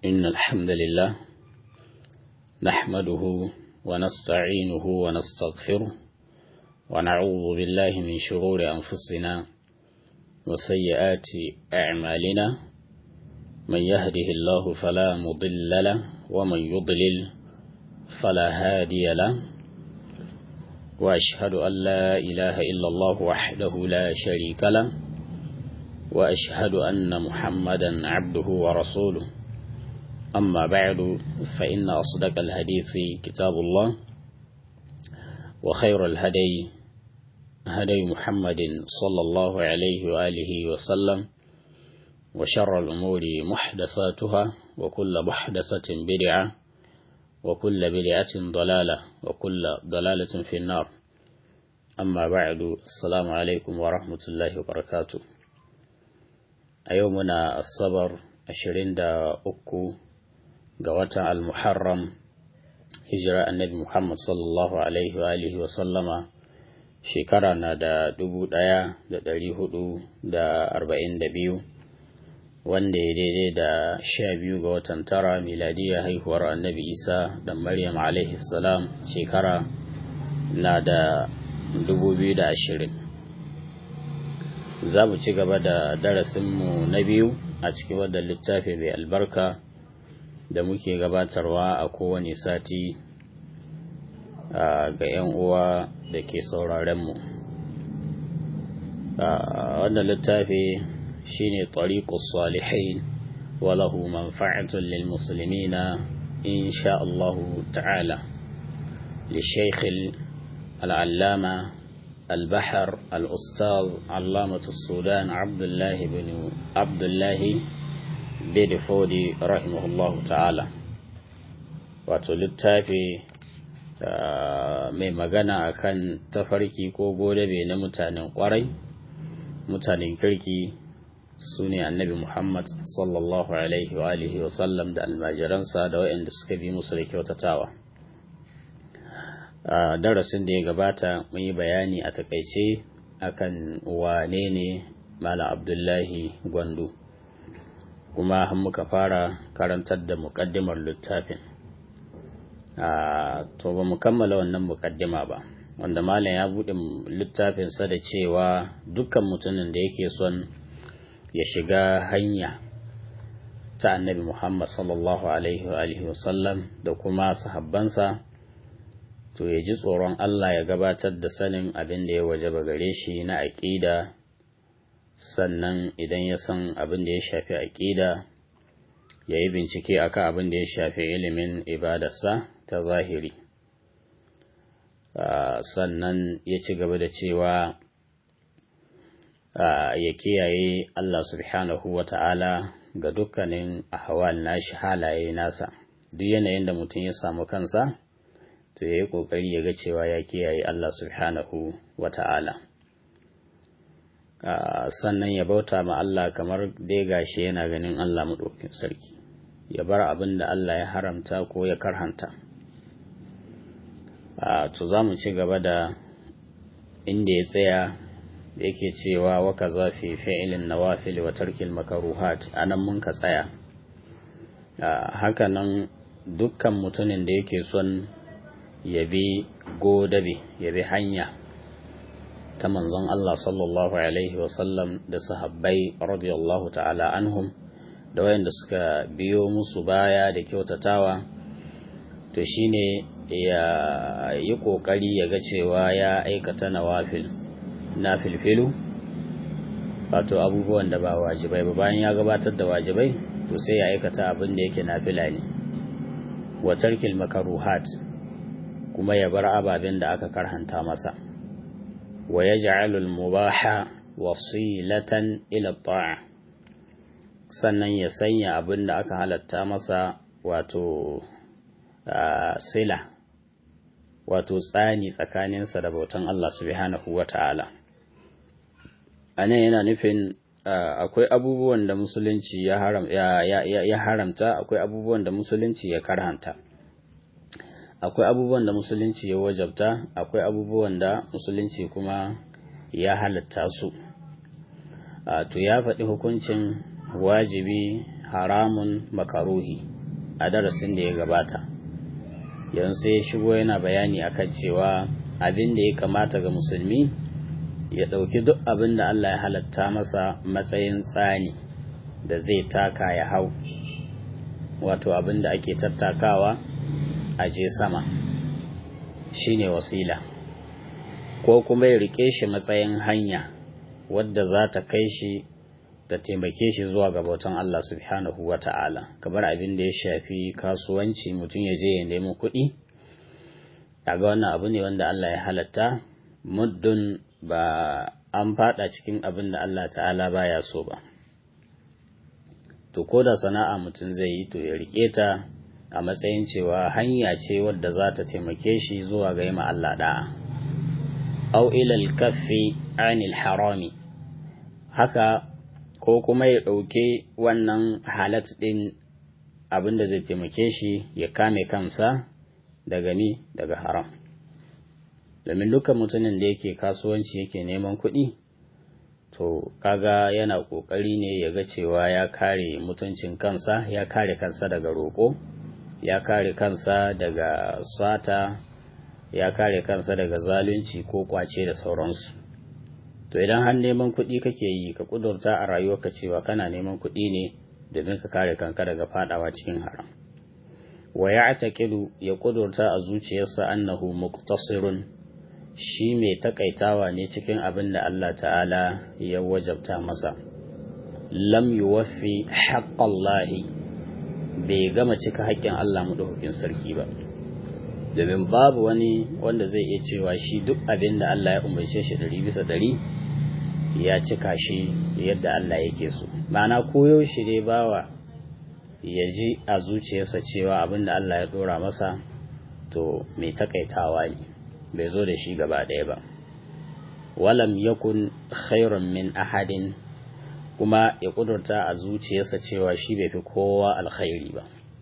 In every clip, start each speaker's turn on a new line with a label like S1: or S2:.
S1: إن الحمد لله نحمده ونستعينه ونستغفره ونعوذ بالله من شرور أنفسنا وسيئات أعمالنا من يهده الله فلا مضل له ومن يضلل فلا هادي له وأشهد أن لا إله إلا الله وحده لا شريك له وأشهد أن محمدا عبده ورسوله أما بعد فإن أصدق الحديث كتاب الله وخير الهدي هدي محمد صلى الله عليه وآله وسلم وشر الأمور محدثاتها وكل محدثة بدعة وكل بدعة ضلالة وكل ضلالة في النار أما بعد السلام عليكم ورحمة الله وبركاته أيومنا الصبر أشرين دا أكو قوة المحرم هجرة النبي محمد صلى الله عليه وآله وسلم shekara na da dubu ɗaya da ɗari hudu da arba'in da biyu wanda ya daidai da sha biyu ga watan tara miladiyya haihuwar annabi isa da maryam alaihi salam shekara na da dubu biyu da ashirin za mu ci gaba da darasinmu na biyu a cikin wadda littafi mai albarka da muke gabatarwa a kowane sati ga 'yan uwa da ke sauraronmu wannan littafi shine tariqus salihin walahu manfa'atun lil muslimina insha Allah ta'ala للشيخ العلامة البحر الأستاذ علامة السودان عبد الله بن عبد الله بن فودي رحمه الله تعالى وتلتافي mai magana akan tafarki ko godabe na mutanen kwarai mutanen kirki su ne annabi muhammad sallallahu alaihi wa alihi wa sallam da almajiransa da waɗanda suka bi musu da kyautatawa a darasin da ya gabata mun yi bayani a takaice akan wane ne malam abdullahi gwandu kuma muka fara karantar da muƙaddimar littafin to ba mu kammala wannan mukaddima ba wanda malam ya buɗe littafinsa da cewa dukkan mutumin da yake son ya shiga hanya ta annabi muhammad sallallahu alaihi wa wasallam da kuma sahabbansa to ya ji tsoron allah ya gabatar da sanin abin da ya wajaba gare shi na aƙida sannan idan ya san abin da ya shafi aƙida ya yi bincike akan abin da ya shafi ilimin ibadarsa ta zahiri sannan ya ci gaba da cewa ya kiyaye Allah subhanahu wa ta'ala ga dukkanin ahwal nashi halaye nasa duk yanayin da mutum ya samu kansa to ya yi ƙoƙari ya ga cewa ya kiyaye Allah subhanahu wa ta'ala sannan ya bauta ma Allah kamar dai gashi yana ganin Allah maɗaukin sarki ya bar abin da Allah ya haramta ko ya karhanta to za mu ci gaba da inda ya tsaya da yake cewa waka zafi fi'ilin nawafil wa tarkil makaruhat anan mun ka tsaya hakanan dukkan mutumin da yake son ya bi godabe ya bi hanya ta manzon Allah sallallahu alaihi wasallam da sahabbai radiyallahu ta'ala anhum da wayanda suka biyo musu baya da kyautatawa to shine ya yi ƙoƙari ya ga cewa ya aikata nawafil na filfilu wato abubuwan da ba wajibai ba bayan ya gabatar da wajibai to sai ya aikata abin da yake nafila ne wa tarkil makaruhat kuma ya bar ababen da aka karhanta masa wa yaj'alul mubaha wasilatan ila ta'a sannan ya sanya abin da aka halatta masa wato sila wato tsani tsakaninsa da bautan Allah subhanahu wa ta'ala. A nan yana nufin akwai abubuwan da musulunci ya haramta, akwai abubuwan da musulunci ya karhanta. Akwai abubuwan da musulunci ya wajabta, akwai abubuwan da musulunci kuma ya halatta su. To ya faɗi hukuncin wajibi haramun makaruhi a darasin da ya gabata yanzu sai ya shigo yana bayani akan cewa abin da ya kamata ga musulmi ya ɗauki duk abin da Allah ya halatta masa matsayin tsani da zai taka ya hau wato abin da ake tattakawa a je sama shine wasila ko kuma ya rike shi matsayin hanya wadda za ta kai shi ta taimake shi zuwa ga bautan Allah subhanahu wa ta'ala kamar abin da ya shafi kasuwanci mutum ya je ya nemi kuɗi kaga wannan abu ne wanda Allah ya halatta muddin ba an fada cikin abin da Allah ta'ala baya so ba to ko da sana'a mutum zai yi to ya rike ta a matsayin cewa hanya ce wadda za ta taimake shi zuwa ga yima Allah da'a au ilal kaffi anil harami haka ko kuma ya ɗauke wannan halat ɗin abin da zai taimake shi ya kame kansa daga ni daga haram domin dukkan mutumin da yake kasuwanci yake neman kuɗi to kaga yana ƙoƙari ne ya ga cewa ya kare mutuncin kansa ya kare kansa daga roƙo ya kare kansa daga sata ya kare kansa daga zalunci ko kwace da sauransu to idan har neman kuɗi kake yi ka ƙudurta a rayuwarka cewa kana neman kuɗi ne domin ka kare kanka daga fadawa cikin haram wa ya ya ƙudurta a zuciyarsa annahu muqtasirun shi mai takaitawa ne cikin abin da Allah ta'ala ya wajabta masa lam yuwaffi haqqallahi bai gama cika haƙƙin Allah madaukakin sarki ba domin babu wani wanda zai iya cewa shi duk abin da Allah ya umarce shi ɗari bisa ɗari ya cika shi yadda Allah yake so ma'ana koyo shi dai bawa ya ji a zuciyarsa cewa abin da Allah ya ɗora masa to mai takaitawa ne bai zo da shi gaba ɗaya ba walam yakun khairun min ahadin kuma ya kudurta a zuciyarsa cewa shi bai fi kowa alkhairi ba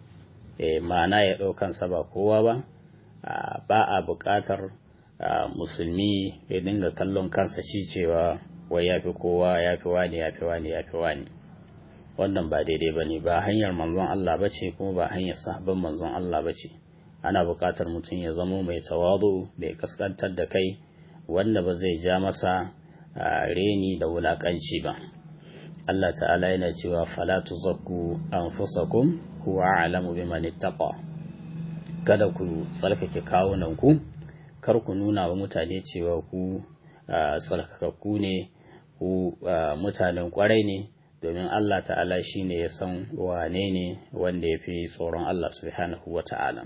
S1: e, ma'ana ya ɗaukansa ba kowa ba ba a buƙatar musulmi ya dinga kallon kansa shi cewa wai ya fi kowa ya fi wani ya fi wani ya fi wani wannan ba daidai ba ne ba hanyar manzon Allah ba ce kuma ba hanyar sahabban manzon Allah ba ce ana buƙatar mutum ya zamo mai tawadu mai kaskantar da kai wanda ba zai ja masa reni da wulaƙanci ba Allah ta'ala yana cewa fala tuzakku anfusakum huwa a'lamu biman ittaqa kada ku tsarkake kawunan ku kar ku nuna wa mutane cewa ku tsarkakakku ne ku mutanen kwarai ne domin Allah ta'ala shine ya san wane ne wanda ya fi tsoron Allah subhanahu wa ta'ala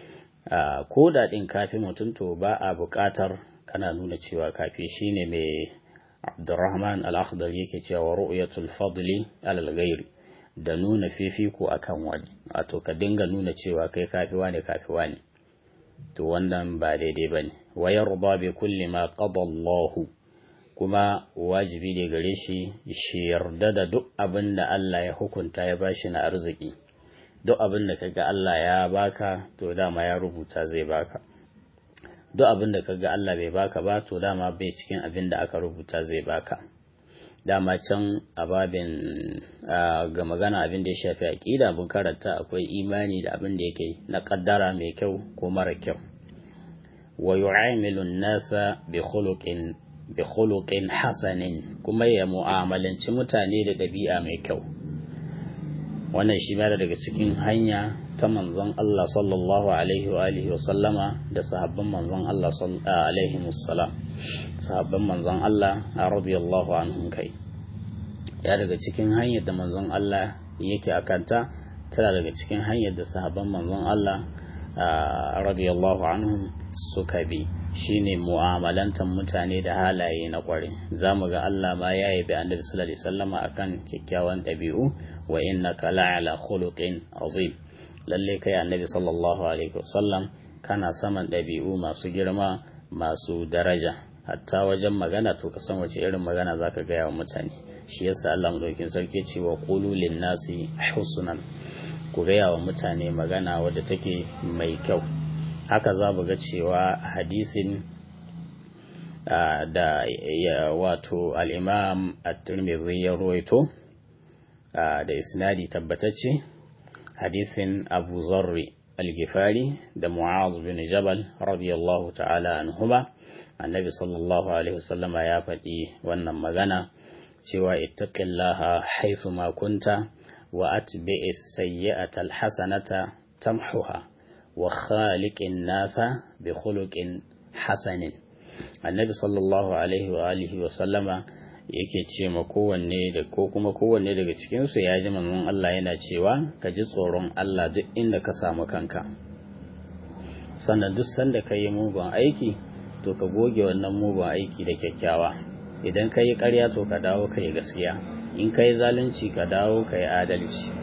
S1: ko da ɗin kafi mutum to ba a buƙatar kana nuna cewa kafi shine mai Abdurrahman al-Akhdar yake cewa ru'yatul fadli alal ghairi da nuna fifiko akan wani wato ka dinga nuna cewa kai kafi wani kafi wani to wannan ba daidai bane wa yarda bi kulli ma qada Allah kuma wajibi ne gare shi shi yarda da duk abin da Allah ya hukunta ya bashi na arziki duk abin da kaga Allah ya baka to dama ya rubuta zai baka duk abin da kaga Allah bai baka ba to dama bai cikin abin da aka rubuta zai baka dama can a babin ga magana abin da ya shafi aqida mun karanta akwai imani da abin da yake na kaddara mai kyau ko mara kyau wa yu'amilu an-nasa bi khuluqin bi khuluqin hasanin kuma ya mu'amalanci mutane da ɗabi'a mai kyau wannan shi ma daga cikin hanya ta manzon Allah sallallahu alaihi wa alihi wa sallama da sahabban manzon Allah alaihi wassalam sahabban manzon Allah radiyallahu anhum kai ya daga cikin hanyar da manzon Allah yake akanta tana daga cikin hanyar da sahabban manzon Allah radiyallahu anhum suka bi shine mu'amalantar mutane da halaye na kware za mu ga Allah ma ya yabi annabi sallallahu alaihi wasallama akan kyakkyawan ɗabi'u wa innaka la'ala khuluqin azim lalle kai annabi sallallahu alaihi wasallam kana saman ɗabi'u masu girma masu daraja hatta wajen magana to ka san wace irin magana zaka gaya wa mutane shi yasa Allah madaukin sarki ce wa qulu lin nasi husnan ku gaya wa mutane magana wadda take mai kyau haka za mu ga cewa hadisin da wato al'imam at-tirmidhi ya ruwaito da isnadi tabbatacce hadisin abu zarri al-gifari da mu'az bin jabal radiyallahu ta'ala anhuma annabi sallallahu alaihi wasallama ya faɗi wannan magana cewa ittaqillaha haythu ma kunta wa atbi'is sayyi'ata al-hasanata tamhuha wa khaliqin nasa bi khuluqin hasanin annabi sallallahu alaihi wa alihi wa sallama yake ce ma kowanne da ko kuma kowanne daga cikin su ya ji manzon Allah yana cewa ka ji tsoron Allah duk inda ka samu kanka sannan duk sanda ka yi mugun aiki to ka goge wannan mugun aiki da kyakkyawa idan ka yi ƙarya to ka dawo ka yi gaskiya in ka yi zalunci ka dawo ka yi adalci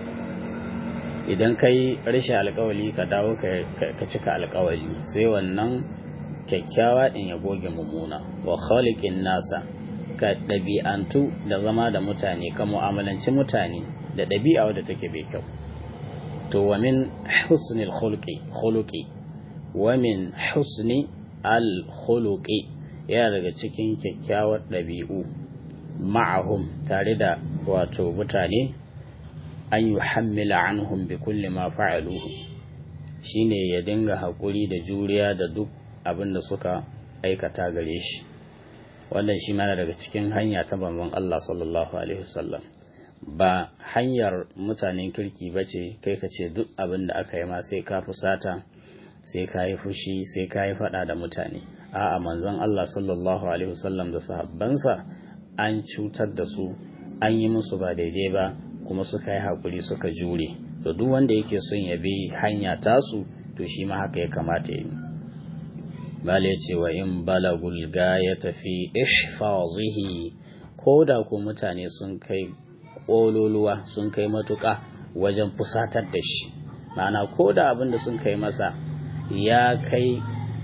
S1: idan ka yi rashin alkawali ka dawo ka cika alkawali sai wannan kyakkyawa ɗin ya goge mummuna wa khaliqin nasa ka ɗabi'antu da zama da mutane ka mu'amalanci mutane da ɗabi'a wadda take bai kyau to wa min husnil khuluqi khuluqi wa min husni al khuluqi yana daga cikin kyakkyawar ɗabi'u ma'ahum tare da wato mutane an yi hammila anhum bi kulli ma fa'aluhu shine ya dinga haƙuri da juriya da duk abin da suka aikata gare shi wannan shi mana daga cikin hanya ta banban Allah sallallahu alaihi wasallam ba hanyar mutanen kirki ba ce kai ka ce duk abin da aka yi ma sai ka fusata sai ka yi fushi sai ka yi faɗa da mutane a'a manzon Allah sallallahu alaihi wasallam da sahabbansa an cutar da su an yi musu ba daidai ba kuma suka yi haƙuri suka jure to duk wanda yake son ya bi hanya tasu to shi ma haka ya kamata ya yi bale ce wa in balagul ya tafi ihfazihi ko da ku mutane sun kai ƙololuwa sun kai matuƙa wajen fusatar da shi ma'ana ko da abin da sun kai masa ya kai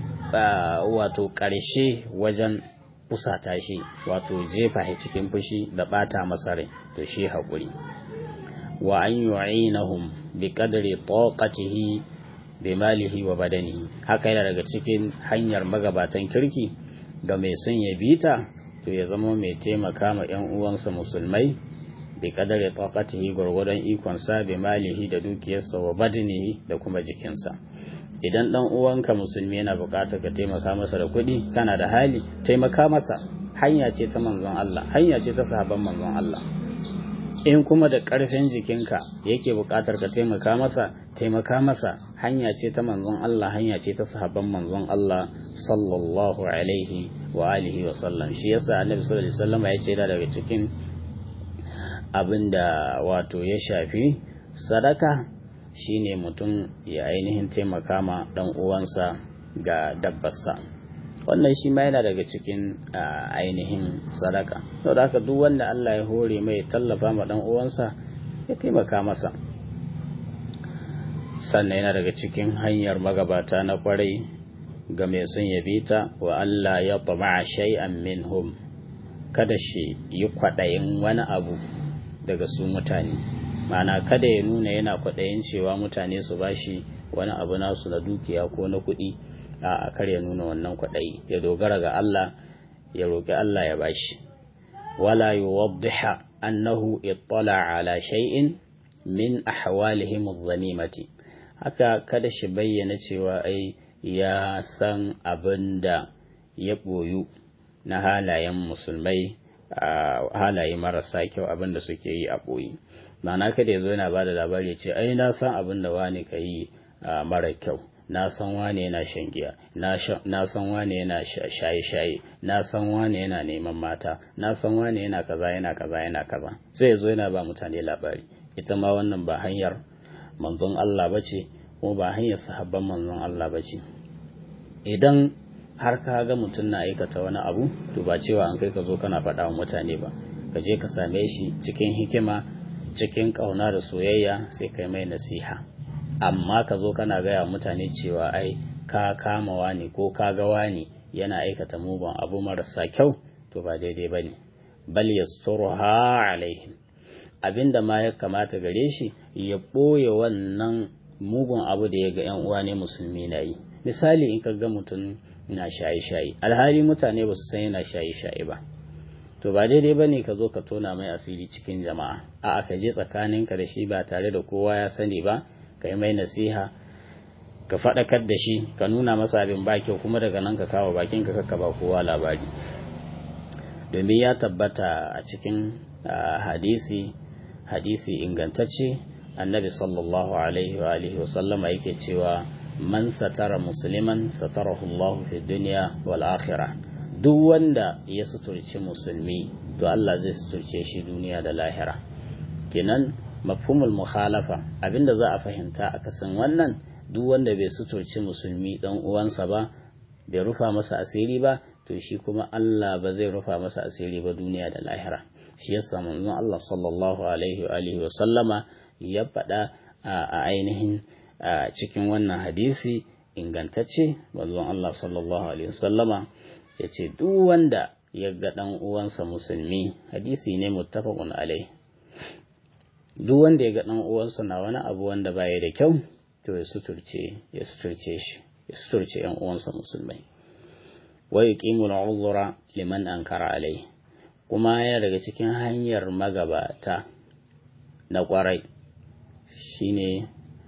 S1: wato ƙarshe wajen fusata shi wato jefa shi cikin fushi da ɓata masa rai to shi haƙuri wa an yu'inahum bi qadri taqatihi bi malihi wa badanihi haka yana daga cikin hanyar magabatan kirki ga mai son ya bita to ya zama mai taimaka ma ƴan uwansa musulmai bi qadri taqatihi gurgurdan ikon sa bi malihi da dukiyarsa wa badanihi da kuma jikinsa idan dan uwanka musulmi yana buƙatar ka taimaka masa da kuɗi kana da hali taimaka masa hanya ce ta manzon Allah hanya ce ta sahabban manzon Allah in kuma da ƙarfin jikinka yake buƙatar ka taimaka masa taimaka masa hanya ce ta manzon Allah hanya ce ta sahabban manzon Allah sallallahu alaihi wa alihi wa sallam shi yasa annabi sallallahu alaihi wasallam ya ce da daga cikin abinda wato ya shafi sadaka shine mutum ya ainihin taimaka ma dan uwansa ga dabbarsa wannan shi ma yana daga cikin ainihin sadaka saboda haka duk wanda Allah ya hore mai tallafa ma dan uwansa ya taimaka masa sannan yana daga cikin hanyar magabata na kwarai ga mai sun yabi ta wa Allah ya tama shay'an minhum kada shi yi kwaɗayin wani abu daga su mutane ma'ana kada ya nuna yana kwaɗayin cewa mutane su bashi wani abu nasu na dukiya ko na kuɗi a kar ya nuna wannan kwaɗayi ya dogara ga Allah ya roƙi Allah ya bashi wala yuwaddiha annahu ittala ala shay'in min ahwalihim adh-dhanimati haka kada shi bayyana cewa ai ya san abin da ya ɓoyu na halayen musulmai halaye marasa kyau abin da suke yi a ɓoyi ma'ana kada ya zo yana ba da labari ce ai na san abin da wani ka yi mara kyau na san wane yana shan giya na san wane yana shaye-shaye na san wane yana neman mata na san wane yana kaza yana kaza yana kaza sai ya zo yana ba mutane labari ita ma wannan ba hanyar manzon Allah ba ce kuma ba hanyar sahabban manzon Allah ba ce idan har ka ga mutum na aikata wani abu to ba cewa an kai ka zo kana faɗa wa mutane ba ka je ka same shi cikin hikima cikin ƙauna da soyayya sai kai mai nasiha amma ka zo kana gaya mutane cewa ai ka kama wani ko ka ga wani yana aikata mugun abu marasa kyau to ba daidai ba ne bal yasturuha alaihim abinda ma ya kamata gare shi ya ɓoye wannan mugun abu da ya ga yan uwa ne musulmi na yi misali in ka ga mutum na shaye-shaye alhali mutane ba su san yana shaye-shaye ba to ba daidai ba ne ka zo ka tona mai asiri cikin jama'a a'a ka je tsakaninka da shi ba tare da kowa ya sani ba ka yi mai nasiha ka faɗakar da shi ka nuna masa abin ba kyau kuma daga nan ka kawo bakin ka ka ba kowa labari domin ya tabbata a cikin hadisi hadisi ingantacce annabi sallallahu alaihi wa alihi wa sallama yake cewa man satara musliman satarahu Allah fi dunya wal akhirah duk wanda ya suturci musulmi to Allah zai suturce shi duniya da lahira kenan mafhumul mukhalafa abinda za a fahimta a kasan wannan duk wanda bai suturci musulmi dan uwansa ba bai rufa masa asiri ba to shi kuma Allah ba zai rufa masa asiri ba duniya da lahira shi yasa manzon Allah sallallahu alaihi wa alihi wa sallama ya faɗa a ainihin cikin wannan hadisi ingantacce manzon Allah sallallahu alaihi wa sallama ya ce duk wanda ya ga ɗan uwansa musulmi hadisi ne muttafaqun alai duk wanda ya ga ɗan uwansa na wani abu wanda baya da kyau to ya suturce ya suturce shi ya suturce ƴan uwansa musulmai wa yuqimu al liman ankara alai kuma yana daga cikin hanyar magabata na kwarai shine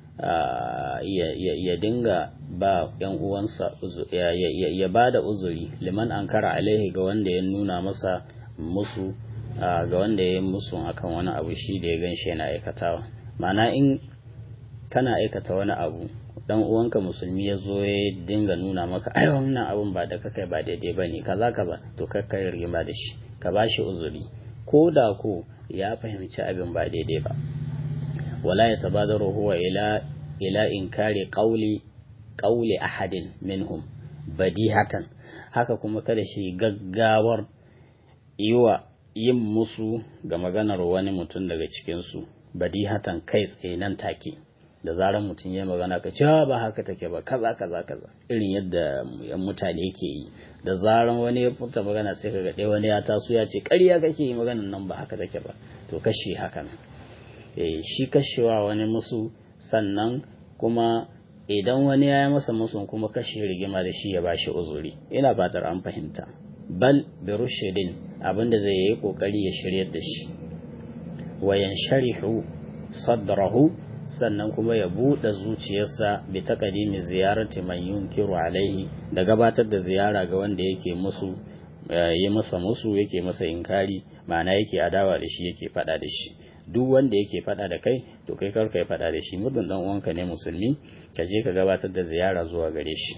S1: ya dinga ba yan uwansa ya ba da uzuri liman ankara alaihi ga wanda ya nuna masa musu ga wanda ya yi musu akan wani abu shi da ya ganshi yana aikatawa mana in kana aikata wani abu dan uwanka musulmi ya zo ya dinga nuna maka ai wannan abun ba da kakai ba daidai ba ne kaza kaza to kakkai rigima da shi ka ba shi uzuri ko da ko ya fahimci abin ba daidai ba wala ya tabadaru huwa ila ila inkari qawli qawli ahadin minhum badihatan haka kuma kada shi gaggawar yiwa yin musu ga maganar wani mutum daga cikin su badihatan kai tsaye nan take da zarar mutum ya magana ka cewa ba haka take ba kaza kaza kaza irin yadda yan mutane ke yi da zarar wani ya furta magana sai ka ga wani ya taso ya ce ƙarya kake yi maganar nan ba haka take ba to kashe haka nan eh shi kashewa wani musu sannan kuma idan wani ya yi masa musu kuma kashe rigima da shi ya bashi uzuri ina fatar an fahimta bal bi rushidin abinda zai yi kokari ya shiryar da shi wayan sharihu sadrahu sannan kuma ya buɗe zuciyarsa bi taqdimi ziyarati man yunkiru alaihi da gabatar da ziyara ga wanda yake musu yi masa musu yake masa inkari ma'ana yake adawa da shi yake faɗa da shi duk wanda yake faɗa da kai to kai kar kai faɗa da shi muddin dan uwanka ne musulmi ka je ka gabatar da ziyara zuwa gare shi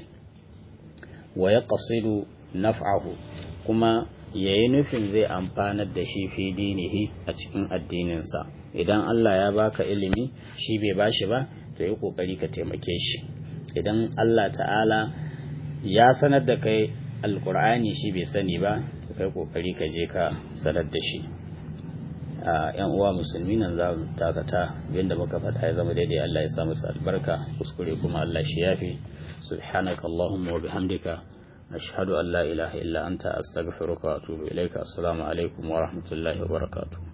S1: wa yaqsidu naf'ahu kuma yayi nufin zai amfanar da shi fi dinihi a cikin addininsa idan Allah ya baka ilimi shi bai bashi ba to yi kokari ka taimake shi idan Allah ta'ala ya sanar da kai alkur'ani shi bai sani ba to kai kokari ka je ka sanar da shi a yan uwa musulmi nan za mu dakata abinda muka faɗa ya zama daidai Allah ya sa masa albarka kuskure kuma Allah shi yafi subhanaka allahumma wa bihamdika ashhadu an la ilaha illa anta astaghfiruka wa atubu ilaika assalamu alaikum wa rahmatullahi wa barakatuh